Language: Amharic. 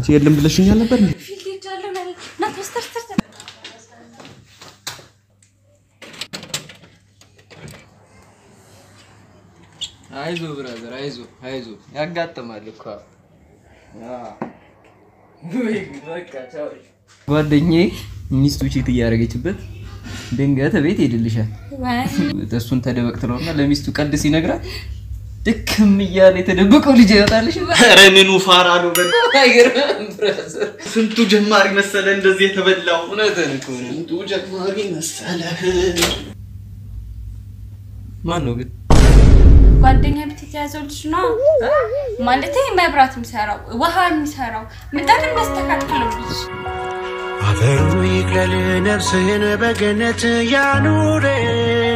የለም ብለሽኛል ነበር እንዴ? ፊልድ ሄጃለሁ ነው ና ተስተር ተስተር አይዞ ብራዘር አይዞ አይዞ ያጋጥማል እኮ ጓደኛዬ ሚስቱ ቺት እያደረገችበት ድንገት ቤት ሄድልሻል እሱን ተደበቅ ትለውና ለሚስቱ ቀልድ ሲነግራት ድክም እያለ የተደበቀው ልጅ ይወጣልሽ ኧረ ምኑ ፋራ ነው በል። አይገርምም ብራዘር ስንቱ ጀማሪ መሰለ እንደዚህ የተበላው። እውነትህን እኮ ነው ስንቱ ጀማሪ መሰለ። ማን ነው ግን ጓደኛ ቤት የተያዘው ልጅ ነው ማለት መብራት የሚሰራው ውሃ የሚሰራው ምጣድ የሚያስተካክለው ልጅ አፈሩ ይቅለል ነፍስህን በገነት ያኑር